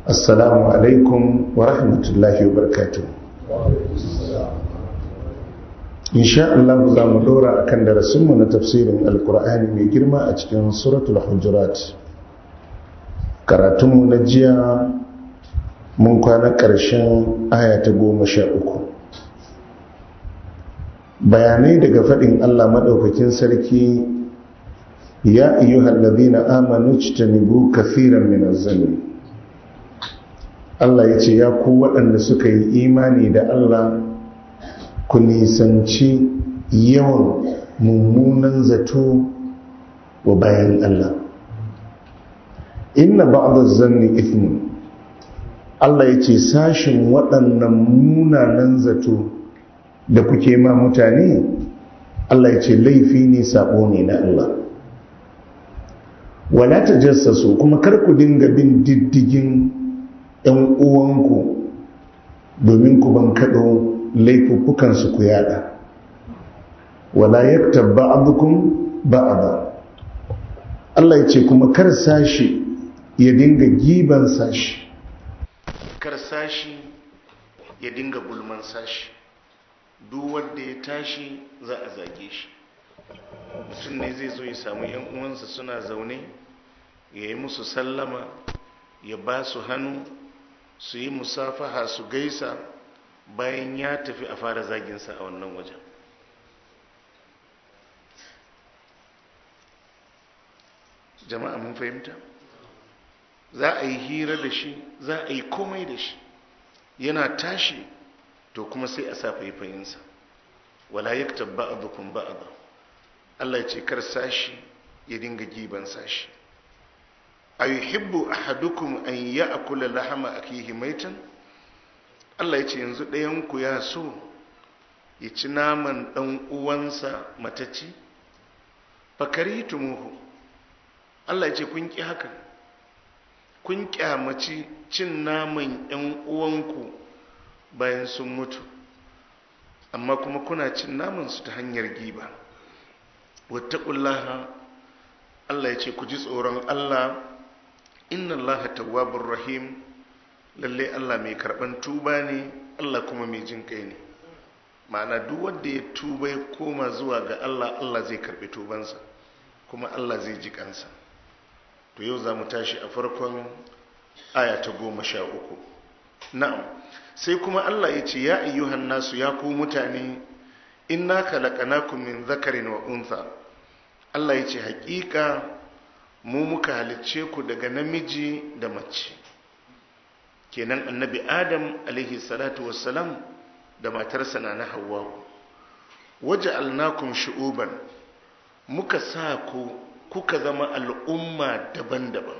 assalamu alaikum wa rahmatullahi wa barakatuh insha Allah za mu dora akan darasinmu na tafsirin alkur'ani mai girma a cikin suratul hujurat karatunmu na jiya mun kwana ƙarshen aya ta goma sha uku bayanai daga faɗin Allah maɗaukakin sarki ya ayyuhal ladina amanu jtanibu kathiran min az-zanni Allah yace ya ku waɗanda suka yi imani da Allah ku nisanci yawan mummunan zato wa bayan Allah inna ba'd az-zanni ithmun Allah yace sashin waɗannan munanan zato da kuke ma mutane Allah yace laifi ne sabo ne na Allah wala ta jassasu kuma kar ku dinga bin diddigin ‘yan uwanku domin ku ban kaɗo laifuffukansu ku yada wala yakta ba'adukum ba'ada Allah ya ce kuma kar sashi ya dinga giban sashi kar sashi ya dinga gulman sashi duk wanda ya tashi za a zage shi mutum ne zai zo ya samu yan uwansa suna zaune ya yi musu sallama ya ba su hannu su yi musafaha su gaisa bayan ya tafi a fara zaginsa a wannan wajen jama'a mun fahimta za a yi hira da shi za a yi komai da shi yana tashi to kuma sai a sa faifayinsa wala yaktab ba'dukum ba'da Allah ya ce kar sashi ya dinga giban sashi a yuhibbu ahadukum an ya'kula lahama akihi maitan Allah ya ce yanzu ɗayan ku ya so ya ci naman ɗan uwansa matacci fakaritumuhu Allah ya ce kun ki haka kun kyamaci cin naman ƴan uwanku bayan sun mutu amma kuma kuna cin naman su ta hanyar giba wattaqullaha Allah ya ce ku ji tsoron Allah inna Allah tawwabur rahim lalle Allah mai karban tuba ne Allah kuma mai jin kai ne ma'ana duk wanda ya tuba ya koma zuwa ga Allah Allah zai karbi tubansa kuma Allah zai ji kansa to yau za mu tashi a farkon aya ta goma sha uku na'am sai kuma Allah ya ce ya ayyuhan nasu ya ku mutane inna khalaqnakum min zakarin wa untha Allah ya ce hakika mu muka halicce ku daga namiji da mace kenan annabi adam alaihi salatu wassalam da matarsa na na hawa waja'alnakum shu'uban muka sa ku kuka zama al'umma daban-daban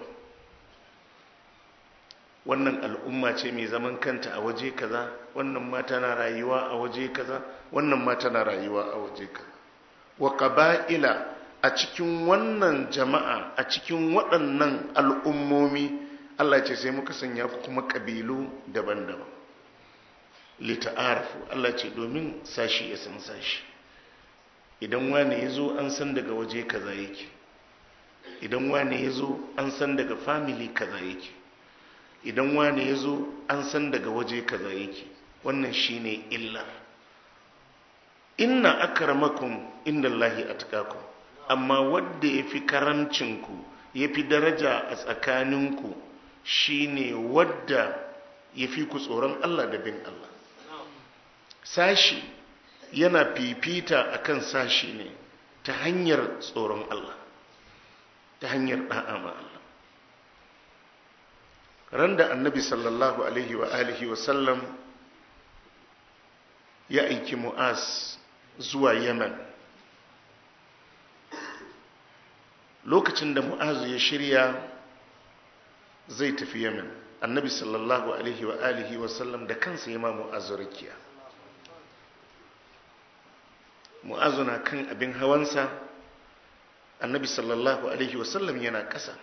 wannan al'umma ce mai zaman kanta a waje kaza wannan ma tana rayuwa a waje kaza wannan ma tana rayuwa a waje kaza wa qaba'ila a cikin wannan jama'a a cikin waɗannan al'ummomi Allah ce sai muka sanya ku kuma ƙabilu daban-daban lita'arafu Allah ce domin sashi ya san sashi idan wani ya zo an san daga waje kaza yake idan wani ya zo an san daga family kaza yake idan wani ya zo an san daga waje kaza yake wannan shine illar inna akramakum indallahi atqakum amma wanda yafi karamcinku yafi daraja a tsakaninku shine wadda yafi ku tsoron Allah da bin Allah sashi yana fifita akan sashi ne ta hanyar tsoron Allah ta hanyar da'a ma Allah ran da annabi sallallahu alaihi wa alihi wa sallam ya aiki mu'az zuwa yaman lokacin da mu'azu ya shirya zai tafi yaman annabi sallallahu alaihi wa alihi wa sallam da kansa ya ma mu'azu rakiya mu'azu na kan abin hawansa annabi sallallahu alaihi wa sallam yana ƙasa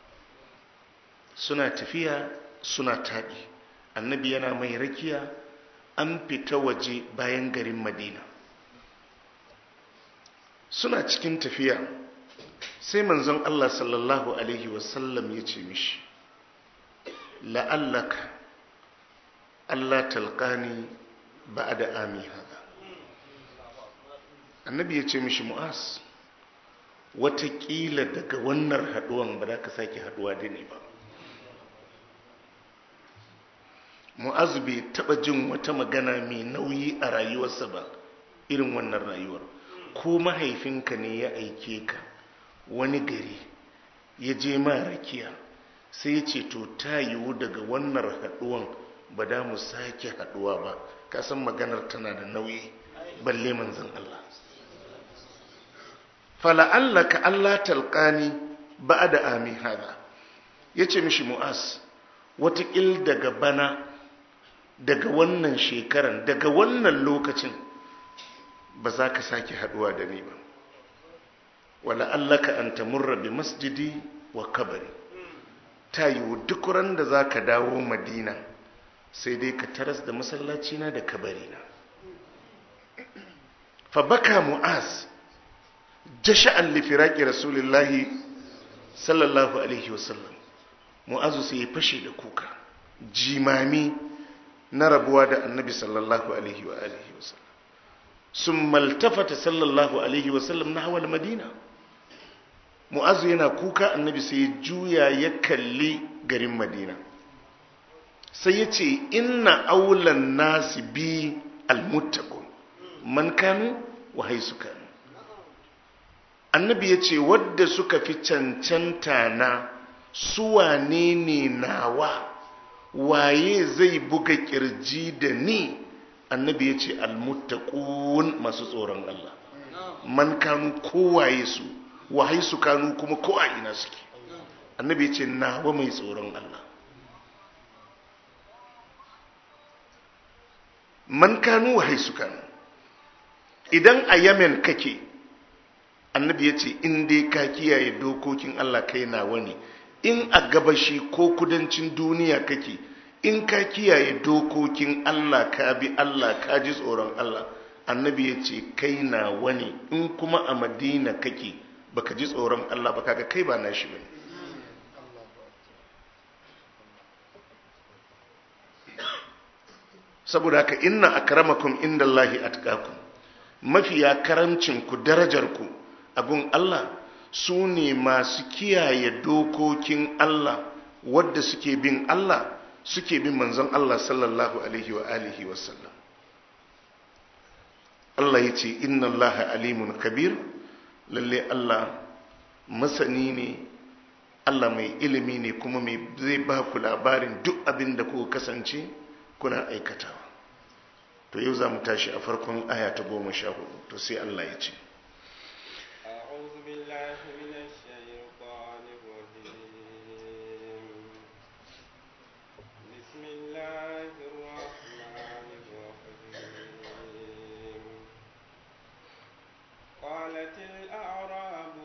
suna tafiya suna taɗi annabi yana mai rakiya an fita waje bayan garin madina suna cikin tafiya sai manzon Allah sallallahu alaihi wasallam ya ce mishi la'allaka Allah talqani ba'da ami hada annabi ya ce mishi mu'az watakila daga wannan haduwan ba za ka sake haduwa da ni ba mu'az bai taba jin wata magana mai nauyi a rayuwarsa ba irin wannan rayuwar ko mahaifinka ne ya aike ka wani gari ya je ma rakiya sai ya ce to ta yiwu daga wannan haduwan ba da mu sake haduwa ba kasan maganar tana da nauyi balle manzon Allah fala'allaka Allah talqani ba'da ami hada yace mishi mu'as watakil daga bana daga wannan shekaran daga wannan lokacin ba za ka sake haduwa da ni ba wala allaka an tamurra bi masjidi wa kabari ta yiwu duk ran da za ka dawo madina sai dai ka taras da masallacina da kabarina fa baka mu'az jasha'an li firaqi rasulillahi sallallahu alaihi wasallam mu'azu sai ya fashe da kuka jimami na rabuwa da annabi sallallahu alaihi wa alihi wasallam sun maltafata sallallahu alaihi wasallam na hawal madina mu'azu yana kuka annabi sai ya juya ya kalli garin madina sai ya ce inna aulan nasi bi almuttaqun man kanu wa haisu kanu annabi ya ce wadda suka fi cancanta na suwane ne nawa waye zai buga kirji da ni annabi ya ce almuttaqun masu tsoron Allah man kanu kowaye su wahai su kanu kuma ko a ina suke annabi ya ce nawa mai tsoron Allah man kanu wahai su kanu idan a yamen kake annabi ya ce in dai ka kiyaye dokokin Allah kai nawa ne in a gabashi ko kudancin duniya kake in ka kiyaye dokokin Allah ka bi Allah ka ji tsoron Allah annabi ya ce kai nawa ne in kuma a madina kake baka ji tsoron Allah ba kaga kai ba nashi bane saboda haka inna akramakum indallahi atqakum mafiya karancin ku darajar ku abun Allah su ne masu kiyaye dokokin Allah wadda suke bin Allah suke bin manzon Allah sallallahu alaihi wa alihi wa sallam Allah ya ce inna Allah alimun kabir lalle Allah masani ne Allah mai ilimi ne kuma mai zai ba ku labarin duk abin da kuka kasance kuna aikatawa to yau za mu tashi a farkon aya ta goma sha hudu to sai Allah ya ce أعوذ بالله من الشيطان الرجيم بسم الله الرحمن الرحيم قالت الأعراب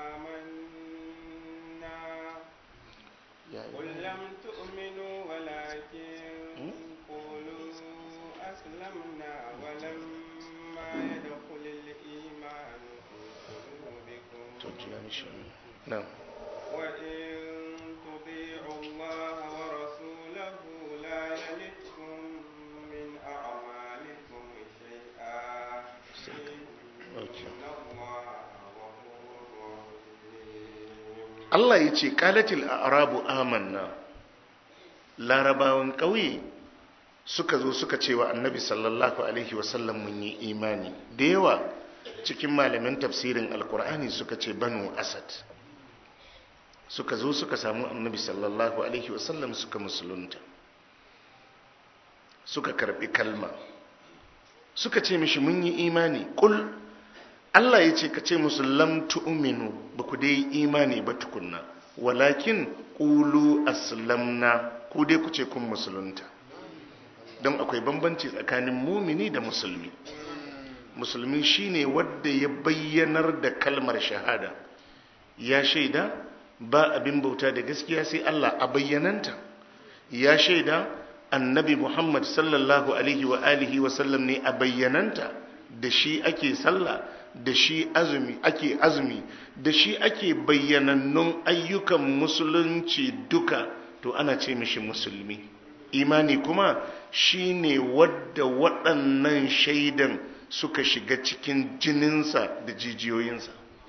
آمنا قل لم تؤمنوا ولكن قولوا أسلمنا ولما يدخل الإيمان في قلوبكم na'am وإن تطيعوا الله ورسوله لا يلدكم من أعمالكم شيئا Okay. إن الله غفور رحيم Allah ya ce qalatil a'rabu amanna larabawan ƙauye suka zo suka ce wa annabi sallallahu alaihi wasallam mun yi imani da yawa cikin malaman tafsirin alkur'ani suka ce banu asad suka zo suka samu annabi sallallahu alaihi wasallam suka musulunta suka karbi kalma suka ce mishi mun yi imani kul Allah ya ce ka ce musu lam tu'minu ba ku dai imani ba tukunna walakin qulu aslamna ku dai ku ce kun musulunta don akwai bambanci tsakanin mumini da musulmi musulmi shine wanda ya bayyanar da kalmar shahada ya shaida ba abin bauta da gaskiya sai Allah a bayyananta ya shaida annabi Muhammad sallallahu alaihi wa alihi wa sallam ne a bayyananta da shi ake sallah da shi azumi ake azumi da shi ake bayyanannun ayyukan musulunci duka to ana ce mishi musulmi imani kuma shine wadda waɗannan shaidan suka shiga cikin jininsa da jijiyoyinsa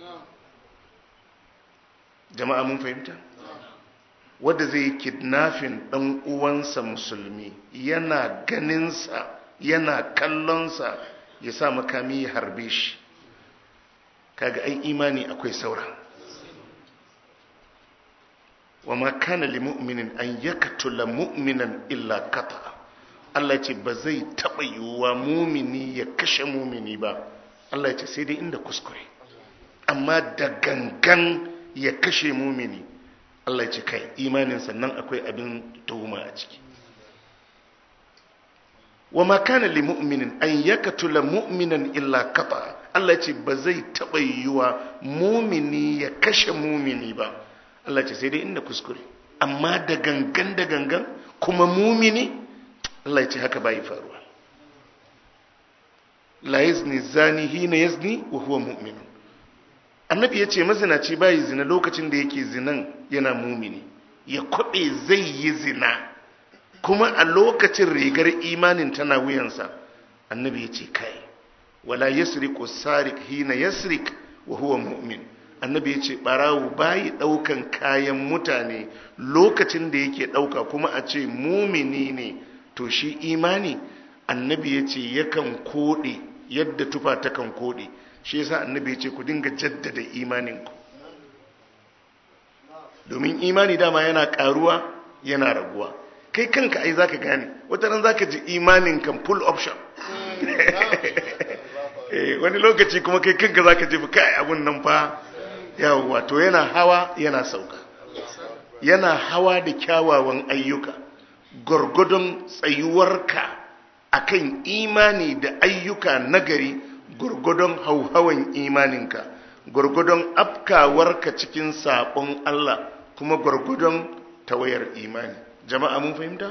jama'a mun fahimta wadda zai kidnafin ɗan uwansa musulmi yana ganinsa yana kallonsa ya sa makami ya harbe shi kaga ai imani akwai saura wa ma kana li mu'minin an yaqtula mu'minan illa kata Allah ce ba zai taba yiwuwa mumini ya kashe mumini ba Allah ya ce sai dai inda kuskure amma da gangan ya kashe mumini Allah ya ce kai imanin sannan akwai abin tuhuma a ciki wa ma kana li mu'minin an yaqtula mu'minan illa kata Allah ya ce ba zai taba yiwuwa mumini ya kashe mumini ba Allah ce sai dai inda kuskure amma da gangan da gangan kuma mumini Allah ya ce haka bai faruwa la yazni zani hina yazni wa huwa mu'min annabi ya ce mazinaci bai zina lokacin da yake zinan yana mumini ya kwabe zai yi zina kuma a lokacin rigar imanin tana wuyansa annabi ya ce kai wala yasriqu sariq hina yasriq wa huwa mu'min annabi ya ce barawo bayi daukan kayan mutane lokacin da yake dauka kuma a ce mumini ne to shi imani annabi ya ce yakan kode yadda tufa ta kan kode shi yasa annabi ya ce ku dinga jaddada imaninku domin imani dama yana karuwa yana raguwa kai kanka ai zaka gane wata ran zaka ji imanin kan full option wani lokaci kuma kai kanka zaka ji kai abun nan fa yawwa to yana hawa yana sauka yana hawa da kyawawan ayyuka gwargwadon tsayuwarka akan imani da ayyuka nagari gwargwadon hauhawan imaninka gwargwadon afkawarka cikin saɓon Allah kuma gwargwadon tawayar imani jama'a mun fahimta?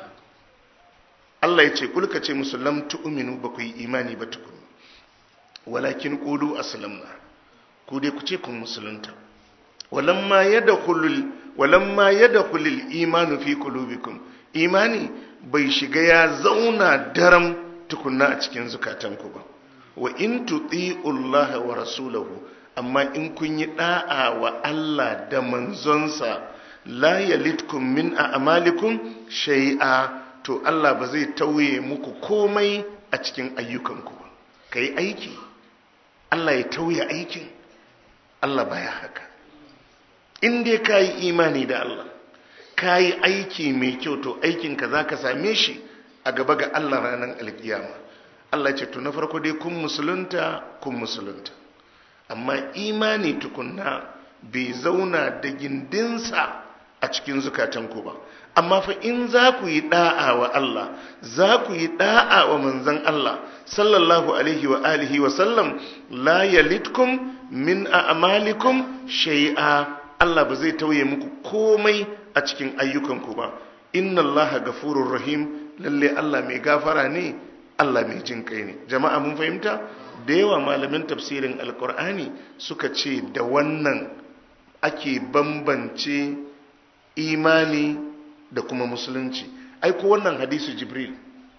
Allah ya ce kulka ce musullam tu'minu ba ku yi imani ba tukunu walakin qulu aslamna ku dai ku ce kun musulunta walamma yadkhulul walamma yadkhulul imanu fi qulubikum imani bai shiga ya zauna daram tukunna a cikin zukatanku ba wa in tuti'ullaha wa rasulahu amma in kun yi da'a wa Allah da manzonsa la yalitkum min a'malikum shay'a to Allah ba zai tauye muku komai a cikin ayyukanku ba kai aiki Allah ya tauye aikin Allah baya haka in dai ka yi imani da Allah ka yi aiki mai kyau to aikinka za ka same shi a gaba ga Allah ranar alkiyama Allah ce to na farko dai kun musulunta kun musulunta amma imani tukunna bai zauna da gindinsa a cikin zukatanku ba amma fa in za ku yi da'a wa Allah za ku yi da'a wa manzon Allah sallallahu alaihi wa alihi wa sallam la yalitkum min a'malikum shay'a Allah ba zai tauye muku komai a cikin ayyukanku ba inna Allah gafurur rahim lalle Allah mai gafara ne Allah mai jin kai ne jama'a mun fahimta da yawa malamin tafsirin alkur'ani suka ce da wannan ake bambance imani da kuma musulunci ai ko wannan hadisi jibril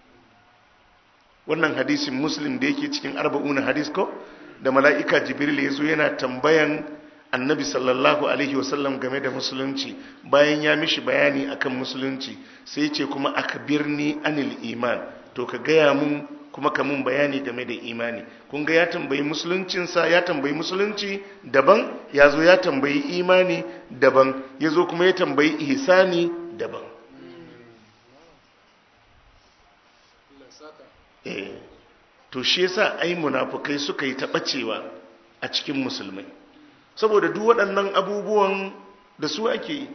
wannan hadisin muslim da yake cikin arba'una hadis ko da mala'ika jibril ya zo yana tambayan annabi sallallahu alaihi wasallam game da musulunci bayan ya mishi bayani akan musulunci sai ce kuma aka birni anil iman to ka gaya mun kuma ka mun bayani game da imani kun ga ya tambayi musuluncinsa ya tambayi musulunci daban ya zo ya tambayi imani daban ya zo kuma ya tambayi ihsani daban eh to shi yasa ai munafukai suka yi taɓacewa a cikin musulmai saboda duk waɗannan abubuwan da su ake yi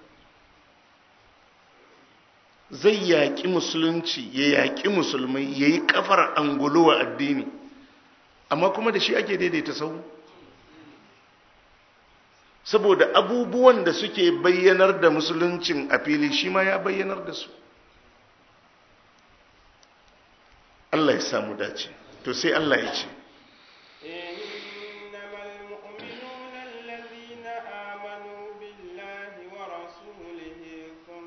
zai yaƙi musulunci ya yaƙi musulmai ya yi ƙafar angulowa addini amma kuma da shi ake daidaita sau saboda abubuwan da suke bayyanar da musuluncin a fili shi ma ya bayyanar da su Allah ya samu dace to sai Allah ya ce إنما المؤمنون الذين آمنوا بالله ورسوله ثم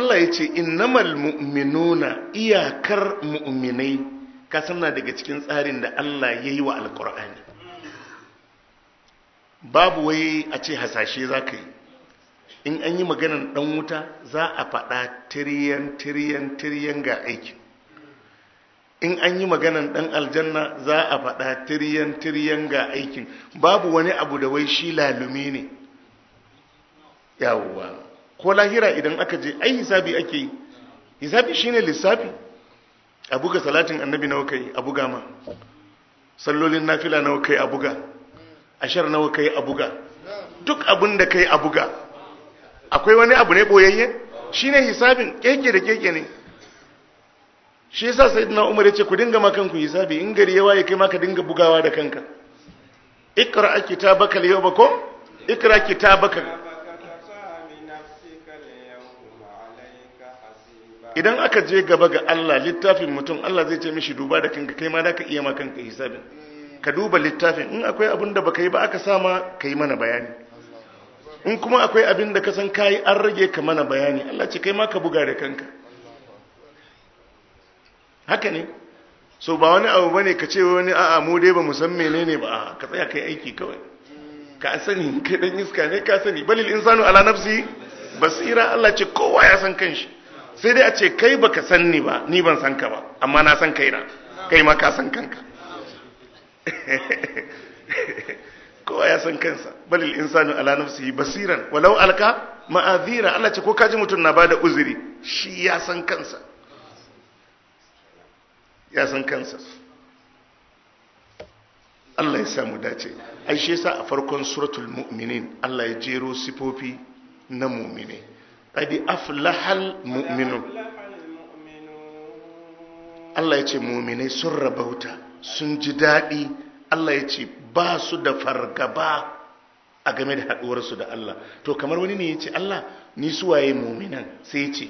Allah ya ce innamal mu'minuna iyakar mu'minai ka na daga cikin tsarin da Allah ya yi wa alkur'ani babu wai a ce hasashe za ka yi in an yi maganan dan wuta za a faɗa tiriyan tiriyan tiriyan ga aikin in an yi maganan dan aljanna za a faɗa tiriyan tiriyan ga aikin babu wani abu da wai shi lalumi ne yawwa ko lahira idan aka je ai hisabi ake yi hisabi shine lissafi a buga salatin annabi nawa kai a buga ma sallolin nafila nawa kai a buga ashar nawa kai a buga duk abin da kai a buga akwai wani abu ne boyayye shine hisabin keke da keke ne shi yasa sayyidina umar yace ku dinga ma kanku hisabi in gari ya waye kai ma ka dinga bugawa da kanka ikra kitabaka al-yawma ko ikra kitabaka idan aka je gaba ga Allah littafin mutum Allah zai ce mishi duba da kanka kai ma da ka iya ma kanka hisabin ka duba littafin in akwai abin da baka yi ba aka sama ka yi mana bayani in kuma akwai abin da ka san kayi an rage ka mana bayani Allah ce kai ma ka buga da kanka haka ne so ba wani abu bane ka ce wani a'a mu dai ba mu san menene ba ka tsaya kai aiki kawai ka sani kai dan iska ne ka sani balil insanu ala nafsi basira Allah ce kowa ya san kanshi sai dai a ce kai baka san ni ba ni ban san ka ba amma na san kaina kai ma ka san kanka kowa ya san kansa balil insanu ala nafsihi basiran walau alka ma'azira Allah ce ko kaji mutum na bada uzuri shi ya san kansa ya san kansa Allah ya samu dace ai shi yasa a farkon suratul mu'minin Allah ya jero sifofi na mu'mine qad aflahal mu'minun Allah ya ce mu'minai sun rabauta sun ji daɗi Allah ya ce ba su da fargaba a game da haɗuwarsu da Allah to kamar wani ne ya ce Allah ni suwaye muminan sai ya ce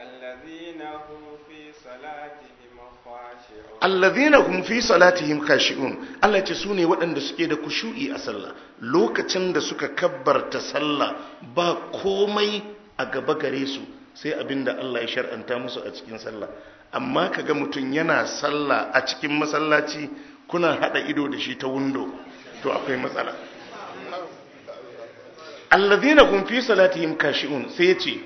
allazina hum fi salatihim khashi'un Allah ya ce su ne waɗanda suke da kushu'i a sallah lokacin da suka kabbarta sallah ba komai a gaba gare su sai abinda Allah ya shar'anta musu a cikin sallah amma kaga mutum yana sallah a cikin masallaci kuna hada ido da shi ta windo to akwai matsala allazina hum fi salatihim kashi'un sai yace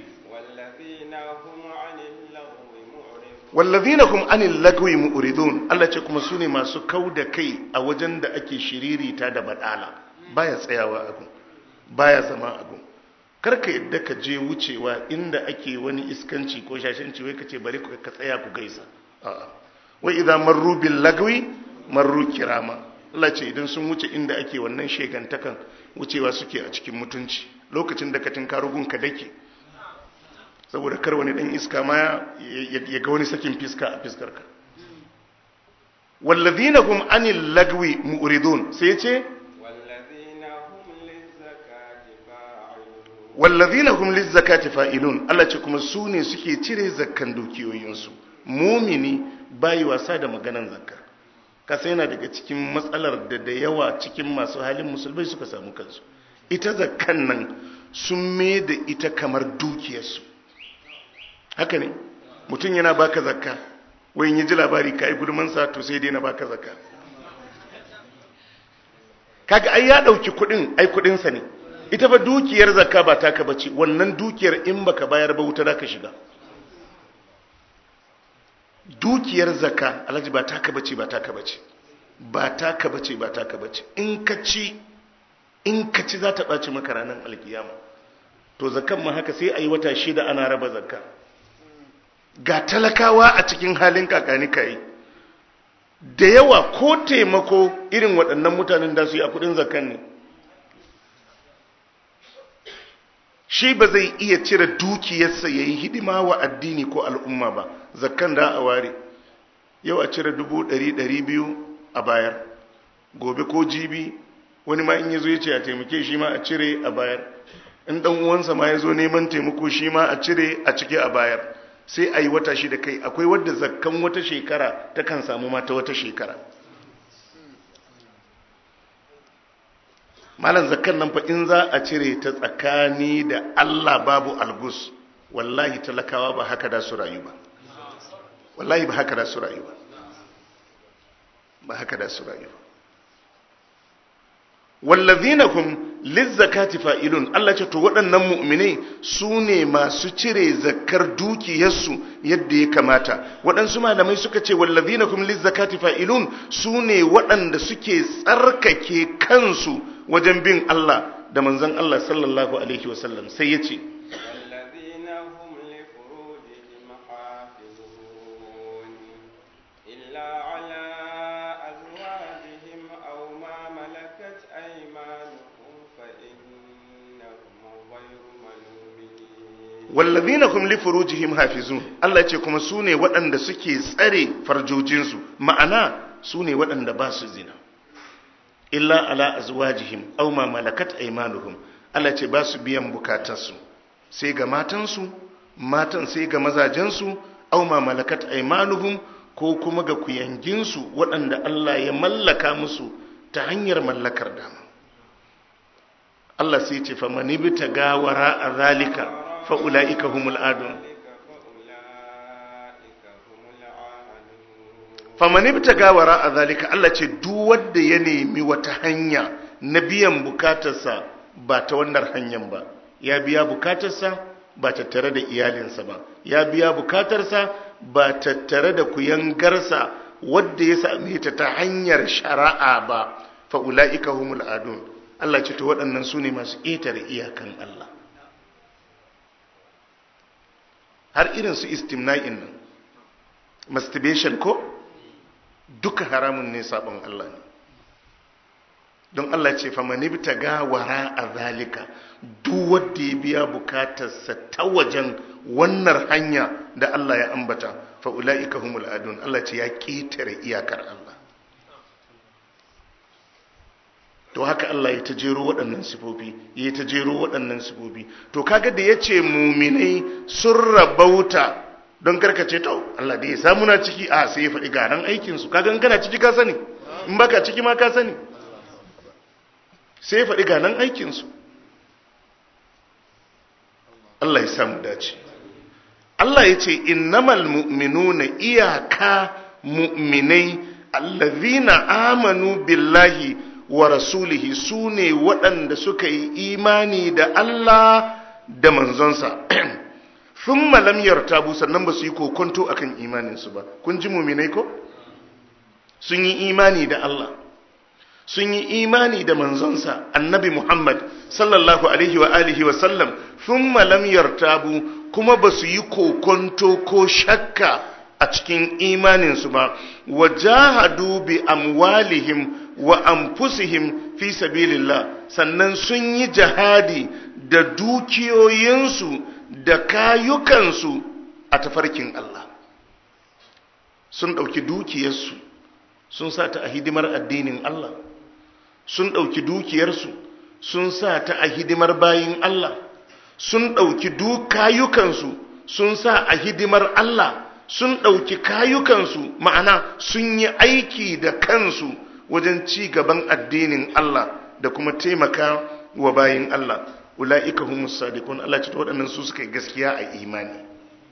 wallazina hum anil lagwi mu'ridun Allah ce kuma sune masu kauda kai a wajen da ake shiririta da badala baya tsayawa abu baya zama abu karka yadda ka je wucewa inda ake wani iskanci ko shashanci wai kace bari ka tsaya ku gaisa a'a wa idza marru bil lagwi marru kirama Allah ce idan sun wuce inda ake wannan shegantakan wucewa suke a cikin mutunci lokacin da ka tinkaro gun ka dake saboda kar wani dan iska ma ya ga wani sakin fiska a fiskar ka wallazina hum anil lagwi mu'ridun sai ce wallazina hum lizzakati fa'ilun Allah ce kuma su ne suke cire zakkan dukiyoyinsu mumini bayi wasa da maganan zakka kasa yana daga cikin matsalar da da yawa cikin masu halin musulmai suka samu kansu ita zakkan nan sun me da ita kamar dukiyarsu haka ne mutum yana baka zakka wayin yi ji labari ka yi gudunmansa to sai dai na baka zakka kaga ai ya ɗauki kuɗin ai kuɗinsa ne ita ba dukiyar zakka ba taka bace wannan dukiyar in baka bayar ba wuta ka shiga dukiyar zakka alhaji ba taka bace ba taka bace ba taka bace ba taka bace in ka ci in ka ci za ta ɓaci maka ranar alkiyama to zakkan ma haka sai a yi wata shida ana raba zakka ga talakawa a cikin halin kakani kai da yawa ko taimako irin waɗannan mutanen da su yi a kudin zakkan ne shi ba zai iya cire dukiyarsa ya yi hidima wa addini ko al'umma ba zakkan da a ware yau a cire dubu ɗari ɗari biyu a bayar gobe ko jibi wani ma in ya zo ya ce a taimake shi ma a cire a bayar in ɗan uwansa ma ya zo neman taimako shi ma a cire a cike a bayar sai a yi wata shi da kai akwai wadda zakkan wata shekara ta kan samu mata wata shekara malam zakkan nan fa in za a cire ta tsakani da Allah babu algus wallahi talakawa ba haka da su rayu ba wallahi ba haka da su rayu ba ba haka da su rayu ba wallazina kum lizzakati fa'ilun Allah ce to waɗannan mu'minai su ne masu cire zakar dukiyarsu yadda ya kamata waɗansu malamai suka ce wallazina kum lizzakati fa'ilun su ne waɗanda suke tsarkake kansu wajen bin Allah da manzon Allah sallallahu alaihi wasallam sai ya ce والذين هم لفروجهم حافظون إلا على أزواجهم أو ما ملكت أيمانهم فإنهم غير ملومين wallazina hum li furujihim hafizun Allah ce kuma su ne waɗanda suke tsare farjojinsu ma'ana su ne waɗanda ba su zina illa ala azwajihim aw ma malakat aymanuhum Allah ce ba su biyan bukatarsu sai ga matansu matan sai ga mazajensu aw ma malakat aymanuhum ko kuma ga kuyanginsu waɗanda Allah ya mallaka musu ta hanyar mallakar dama Allah sai ce fa manibta gawara a zalika fa ulaika humul adun فأولئك هم العادون famanibta gawara a zalika Allah ce duk wanda ya nemi wata hanya na biyan bukatarsa ba ta wannan hanyar ba ya biya bukatarsa ba tattare da iyalinsa ba ya biya bukatarsa ba tattare da kuyangarsa wadda ya same ta ta hanyar shari'a ba fa ulaika humul adun Allah ce to waɗannan su ne masu ƙetare iyakan Allah har irin su istimna'in nan masturbation ko duka haramun ne sabon Allah ne don Allah ce fa manibta ga wara a zalika duk wanda ya biya bukatarsa ta wajen wannan hanya da Allah ya ambata fa ulaika humul adun Allah ce ya ketare iyakar Allah to haka Allah ya ta jero waɗannan sifofi ya ta jero waɗannan sifofi to kaga da yace muminai sun rabauta don karkace to Allah da ya samu na ciki a sai ya faɗi garan aikinsu kaga in kana ciki ka sani in baka ciki ma ka sani sai ya faɗi ganan aikinsu Allah ya samu dace Allah ya ce innamal mu'minuna iyaka mu'minai allazina amanu billahi wa rasulihi su ne waɗanda suka yi imani da Allah da manzonsa sun malam yartabu sannan ba su yi kokonto akan imaninsu ba kun ji muminai ko sun yi imani da Allah sun yi imani da manzonsa annabi Muhammad sallallahu alaihi wa alihi wa sallam sun malam yartabu kuma ba su yi kokonto ko shakka a cikin imaninsu ba wa jahadu bi amwalihim wa anfusihim fi sabilillah sannan sun yi jihadi da dukiyoyinsu da kayukansu a tafarkin Allah sun ɗauki dukiyarsu sun sa ta a hidimar addinin Allah sun ɗauki dukiyarsu sun sa ta a hidimar bayin Allah sun ɗauki kayukansu sun sa a hidimar Allah sun ɗauki kayukansu ma'ana sun yi aiki da kansu wajen ci gaban addinin Allah da kuma taimaka wa bayin Allah ula'ika humus sadiqun Allah ce waɗannan su suka yi gaskiya a imani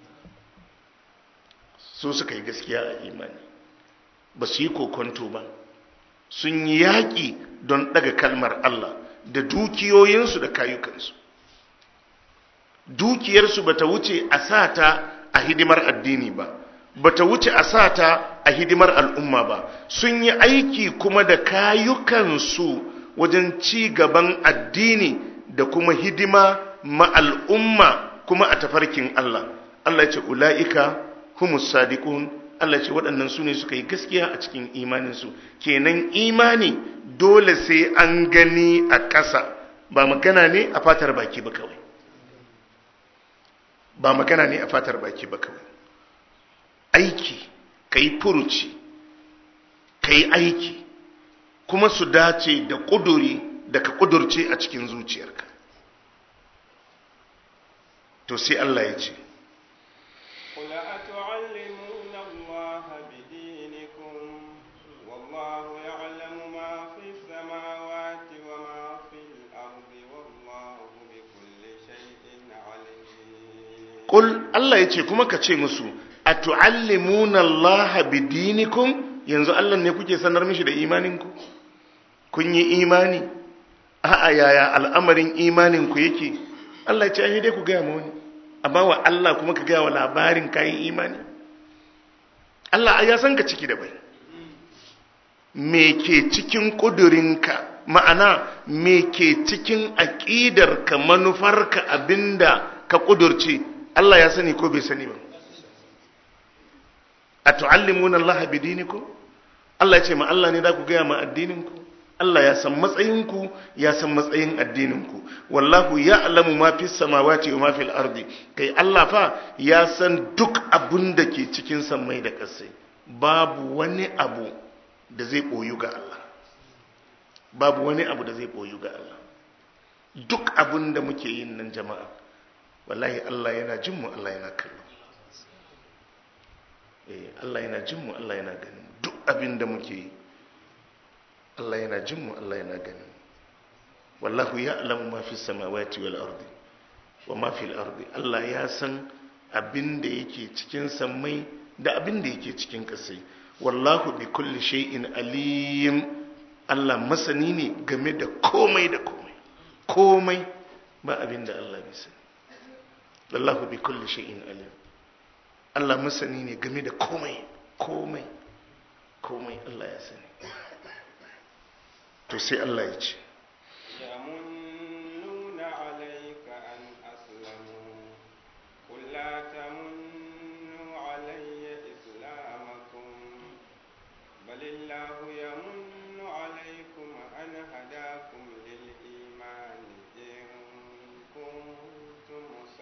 su suka yi gaskiya a imani ba su yi kokonto ba sun yi yaƙi don ɗaga kalmar Allah da dukiyoyinsu da kayukansu dukiyarsu ba ta wuce a sata a hidimar addini ba ba ta wuce a sata a hidimar al'umma ba sun yi aiki kuma da kayukansu wajen ci gaban addini da kuma hidima ma al'umma kuma a tafarkin Allah Allah ce ula'ika humus sadiqun Allah ce waɗannan su ne suka yi gaskiya a cikin imaninsu kenan imani dole sai an gani a ƙasa ba magana ne a fatar baki ba kawai ba magana ne a fatar baki ba kawai aiki ka yi furuci ka yi aiki kuma su dace da ƙuduri da ka ƙudurce a cikin zuciyarka to sai Allah ya ce قل أتعلمون الله بدينكم والله يعلم ما في السماوات وما في الأرض والله بكل شيء عليم qul Allah yace kuma ka ce musu atuallimuna Allah bidinikum yanzu Allah ne kuke sanar mishi da imaninku kun yi imani a'a yaya al'amarin imaninku yake Allah ya ce ai dai ku gaya ma wani amma wa Allah kuma ka gaya wa labarin kayan imani Allah ya san ka ciki da bai me ke cikin ƙudurinka ma'ana me ke cikin aƙidarka manufarka abinda ka ƙudurce Allah ya sani ko bai sani ba a tu'allimuna Allah bidinikum Allah ya ce ma Allah ne da ku gaya ma addininku Allah ya san matsayinku ya san matsayin addininku wallahu ya'lamu ma fis samawati wa ma fil ardi kai Allah fa ya san duk abin da ke cikin sammai da ƙasai babu wani abu da zai boyu ga Allah babu wani abu da zai boyu ga Allah duk abin da muke yin nan jama'a wallahi Allah yana jin mu Allah yana kallo eh Allah yana jin mu Allah yana ganin duk abin da muke yi Allah yana jin mu Allah yana ganin wallahu ya'lamu ma fi samawati wal ardi wa ma fil ardi Allah ya san abin da yake cikin sammai da abin da yake cikin ƙasai wallahu bi kulli shay'in alim Allah masani ne game da komai da komai komai ba abin da Allah bai sani wallahu bi kulli shay'in alim Allah masani ne game da komai komai komai Allah ya sani to sai Allah ya ce يمنون عليك أن أسلموا قل لا تمنوا علي إسلامكم بل الله يمن عليكم أن هداكم للإيمان إن كنتم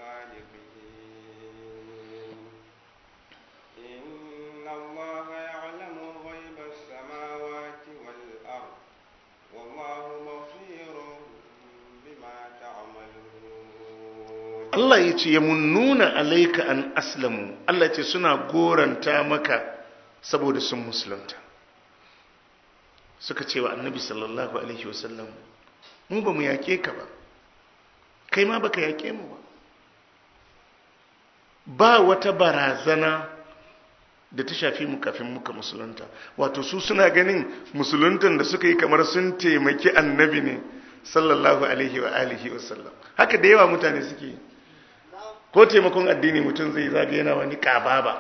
صادقين إن الله يعلم غيب السماوات والأرض والله بصير بما تعملون Allah ya ce ya munnuna alaika an aslamu Allah ce suna goranta maka saboda sun musulunta suka ce wa annabi sallallahu alaihi wasallam mu ba mu yake ka ba kai ma baka yake mu ba ba wata barazana da ta shafi mu kafin muka musulunta wato su suna ganin musuluntan da suka yi kamar sun taimaki annabi ne sallallahu alaihi wa alihi wasallam haka da yawa mutane suke yi ko taimakon addini mutum zai zaga yana wani kaba ba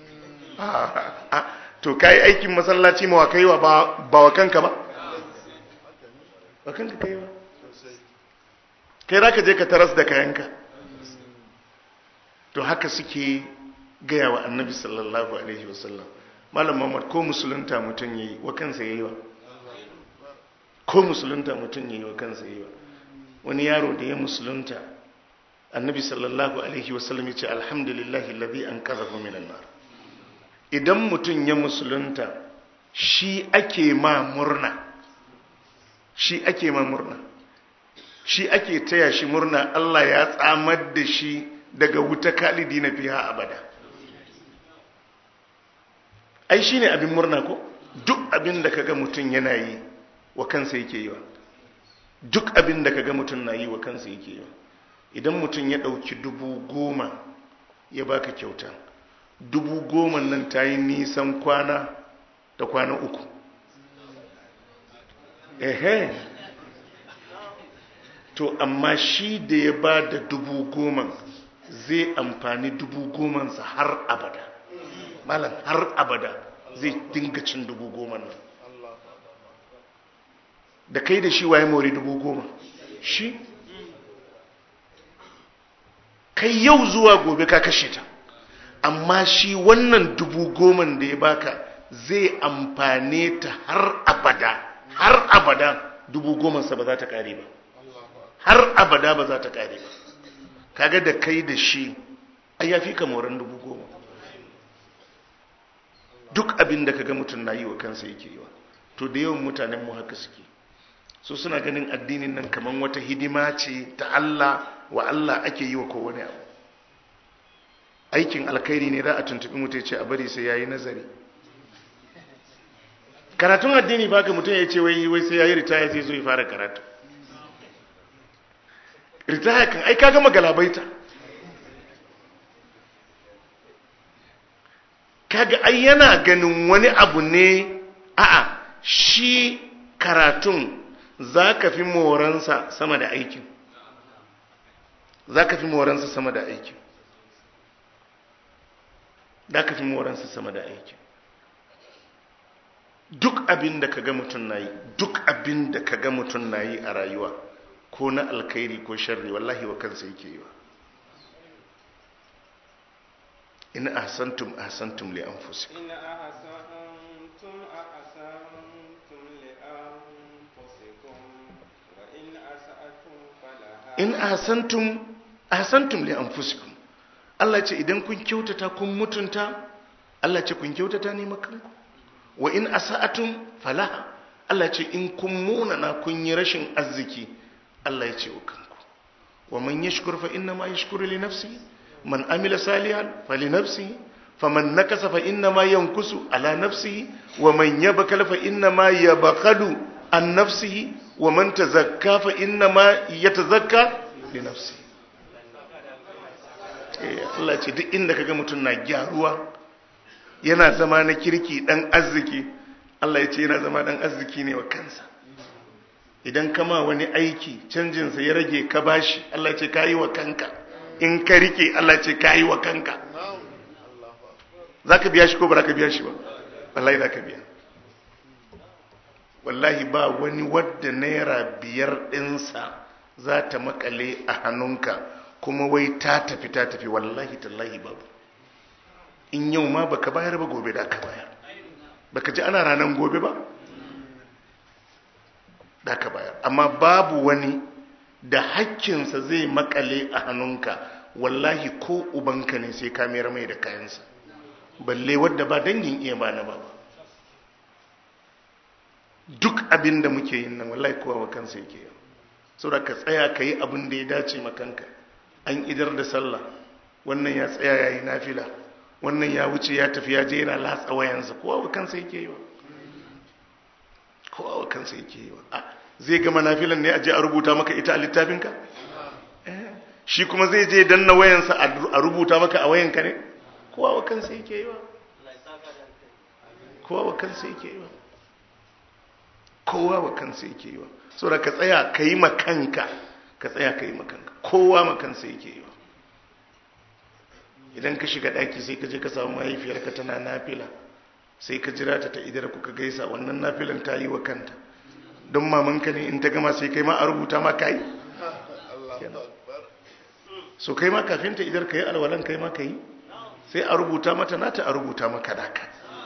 to kai aikin masallaci ma wa kai wa ba wa kanka ba ba kanka kai ba kai za ka je ka taras da kayanka to haka suke gaya wa annabi sallallahu alaihi wasallam malam muhammad ko musulunta mutum yayi wa kansa yayi wa ko musulunta mutum yayi wa kansa yayi wa wani yaro da ya musulunta annabi sallallahu alaihi wasallam ya ce alhamdulillahi alladhi anqadhahu minan nar idan mutum ya musulunta shi ake ma murna shi ake ma murna shi ake taya shi murna Allah ya tsamar da shi daga wuta kalidi na fiha abada ai shine abin murna ko duk abin da kaga mutum yana yi wa kansa yake yi wa duk abin da kaga mutum na yi wa kansa yake yi wa idan mutum ya ɗauki dubu goma ya baka kyauta dubu goma nan ta yi nisan kwana da kwana uku ehe to amma shi da ya ba da dubu goma zai amfani dubu gomansa har abada malam har abada zai dinga cin dubu goma nan da kai da shi waye mori dubu goma shi kai yau zuwa gobe ka kashe ta amma shi wannan dubu goman da ya baka zai amfane ta har abada har abada dubu gomansa ba za ta kare ba har abada ba za ta kare ba kaga da kai da shi ai ya fi kamoran dubu goma duk abin da kaga mutum na yi wa kansa yake yi wa to da yawan mutanen mu haka suke so suna ganin addinin nan kaman wata hidima ce ta Allah wa Allah ake yi wa kowane abu aikin alkhairi ne za a tuntubi mutum ce a bari sai yayi nazari karatun addini ba ka mutum ya ce wai wai sai yayi ritaya sai zo ya fara karatu ritaya kan ai ka gama galabaita kaga ai yana ganin wani abu ne a'a shi karatun za ka fi moransa sama da aikin za ka fi moransa sama da aikin za ka fi moransa sama da aikin duk abin da ka ga mutum na yi duk abin da ka ga mutum na yi a rayuwa ko na alkhairi ko sharri wallahi wa kansa yake yi wa in ahsantum ahsantum li anfusikum إن أحسنتم أحسنتم لأنفسكم وإن أسأتم فلها in ahsantum ahsantum li anfusikum Allah ce idan kun kyautata kun mutunta Allah ce kun kyautata ne makanku wa in asa'atum falaha Allah ce in kun munana kun yi rashin arziki Allah ya ce wa kanku wa man yashkur fa inna ma yashkuru li nafsihi man amila salihan fali nafsihi faman nakasa fa inna ma yankusu ala nafsihi wa man yabkal fa inna ma yabkhalu an nafsihi wa man tazakka fa inna ma yatazakka li nafsihi eh Allah ce duk inda kaga mutum na gyaruwa yana zama na kirki dan arziki Allah ya ce yana zama dan arziki ne wa kansa idan kama wani aiki canjinsa ya rage ka bashi Allah ya ce kayi wa kanka in ka rike Allah ya ce kayi wa kanka zaka biya shi ko ba za ka biya shi ba wallahi za ka biya wallahi ba wani wadda naira biyar ɗinsa za ta makale a hannunka kuma wai ta tafi ta tafi wallahi tallahi babu in yau ma baka bayar ba gobe da ka bayar baka ji ana ranar gobe ba da ka bayar amma babu wani da hakkinsa zai makale a hannunka wallahi ko ubanka ne sai ka mayar mai da kayansa balle wadda ba dangin iya ba na ba duk abin da muke yin nan wallahi kowa wa kansa yake yi saboda ka tsaya ka yi abin da ya dace makanka an idar da sallah wannan ya tsaya ya yi nafila wannan ya wuce ya tafi ya je yana latsa wayansa kowa wa kansa yake yi wa kowa wa kansa yake yi wa a zai gama nafilan ne a je a rubuta maka ita a littafinka Eh, shi kuma zai je danna wayansa a rubuta maka a wayanka ne kowa wa kansa yake yi wa kowa wa kansa yake yi wa kowa wa kansa yake yi wa saboda ka tsaya ka yi makanka ka tsaya ka yi makanka kowa makansa yake yi wa idan ka shiga ɗaki sai ka je ka samu mahaifiyarka tana nafila sai ka jira ta ta idar kuka gaisa wannan nafilan ta yi wa kanta don mamanka ne in ta gama sai kai ma a rubuta ma ka yi so kai ma kafin ta idar ka yi alwalan kai ma ka yi sai a rubuta mata nata a rubuta maka naka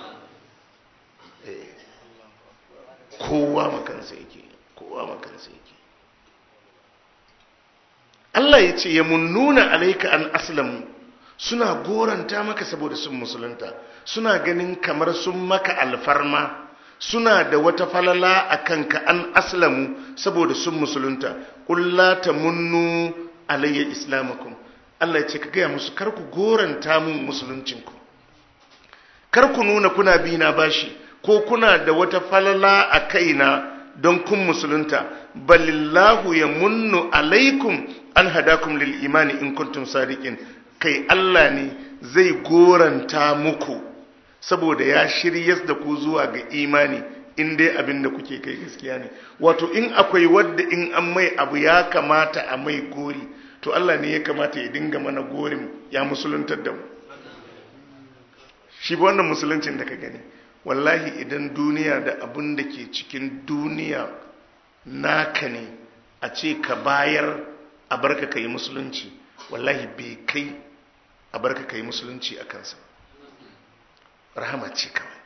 Eh. kowa makansa yake kowa makansa yake Allah ya ce ya munnuna alaika an aslamu suna goranta maka saboda sun musulunta suna ganin kamar sun maka alfarma suna da wata falala a kanka an aslamu saboda sun musulunta ƙulla ta munnu alayya islamakum Allah ya ce ka gaya musu kar ku goranta mun musuluncinku kar ku nuna kuna bi na bashi ko kuna da wata falala a kaina don kun musulunta balillahu ya munnu alaikum an hadakum lil imani in kuntum sadiqin kai Allah ne zai goranta muku saboda ya shiryas da ku zuwa ga imani in dai abin da kuke kai gaskiya ne wato in akwai wadda in an mai abu ya kamata a mai gori to Allah ne ya kamata ya dinga mana gorin ya musuluntar da mu shi ba wannan musuluncin da ka gani wallahi idan duniya da abin da ke cikin duniya naka ne a ce ka bayar a barka ka yi musulunci wallahi bai kai a barka ka yi musulunci a kansa rahama ce kawai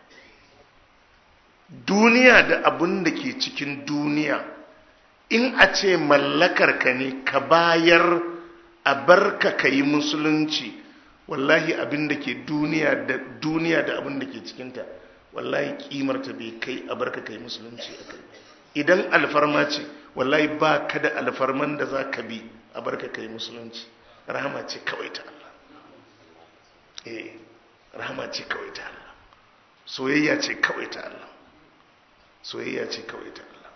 duniya da abin da ke cikin duniya in a ce mallakar ka ne ka bayar a barka ka yi musulunci wallahi abin da ke duniya da duniya da abin da ke cikinta wallahi kimarta bai kai a barka ka yi musulunci a kai idan alfarma ce wallahi ba ka da alfarman da za ka bi a barka ka yi musulunci rahama ce kawai ta Allah eh rahama ce kawai ta Allah soyayya ce kawai ta Allah soyayya ce kawai ta Allah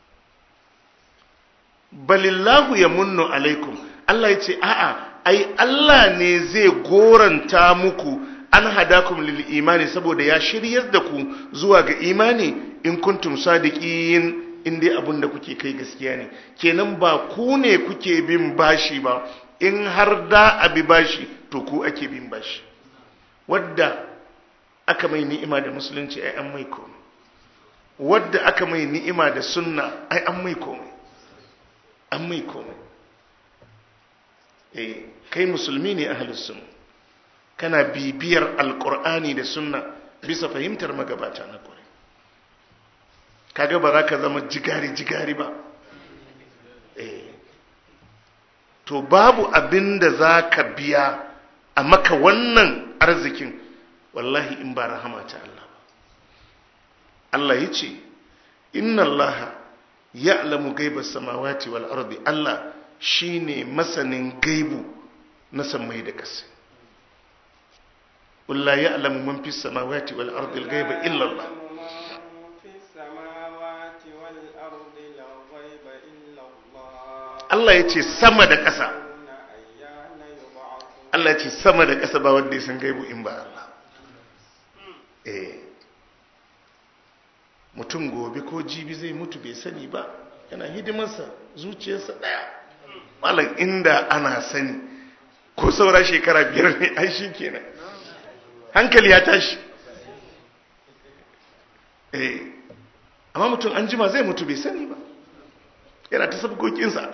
balillahu ya munnu alaikum Allah ya ce a'a ai Allah ne zai goranta muku an hadakum lil imani saboda ya shiryar da ku zuwa ga imani in kuntum sadiqin in dai abin da kuke kai gaskiya ne kenan ba ku ne kuke bin bashi ba in har da abi bashi to ku ake bin bashi wadda aka mai ni'ima da musulunci ai an mai komai wadda aka mai ni'ima da sunna ai an mai komai an mai komai eh kai musulmi ne ahlus sunna kana bibiyar alqur'ani da sunna bisa fahimtar magabata na kwarai kaga ba za ka zama jigari jigari ba eh to babu abin da za ka biya a maka wannan arzikin wallahi in ba rahama ta Allah ba Allah ya ce inna Allah ya'lamu gaiba samawati wal ardi Allah shine masanin gaibu na sammai da ƙasa قل لا يعلم من في السماوات والأرض الغيب إلا الله Allah ya ce sama da ƙasa Allah ya ce sama da ƙasa ba wanda ya san gaibu in ba Allah eh mutum gobe ko jibi zai mutu bai sani ba yana hidimarsa zuciyarsa ɗaya malam inda ana sani ko saura shekara biyar ne ai shi kenan hankali ya tashi eh amma mutum an jima zai mutu bai sani ba yana ta sabgokinsa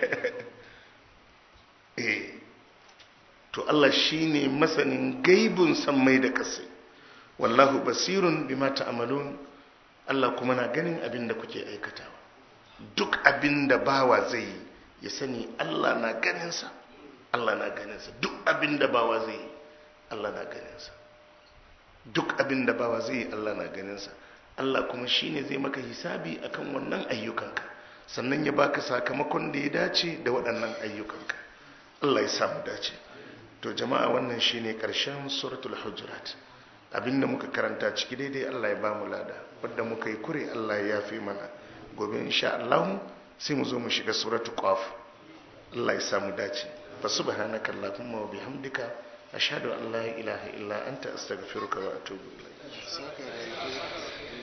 eh to Allah shine masanin gaibun sammai da kasai wallahu basirun bima ta'malun Allah kuma na ganin abin da kuke aikatawa duk abin da bawa zai yi ya sani Allah na ganinsa Allah na ganinsa duk abin da bawa zai yi Allah na ganinsa duk abin da bawa zai yi Allah na ganinsa Allah kuma shine zai maka hisabi akan wannan ayyukanka sannan ya baka sakamakon da ya dace da waɗannan ayyukanka Allah ya samu dace to jama'a wannan shine ƙarshen suratul hujurat abinda muka karanta ciki daidai Allah ya bamu lada wadda muka yi kure Allah ya yafe mana gobe insha Allah sai mu zo mu shiga suratul qaf Allah ya samu dace fa subhanaka allahumma wa bihamdika ashhadu an la ilaha illa anta astaghfiruka wa atubu ilayk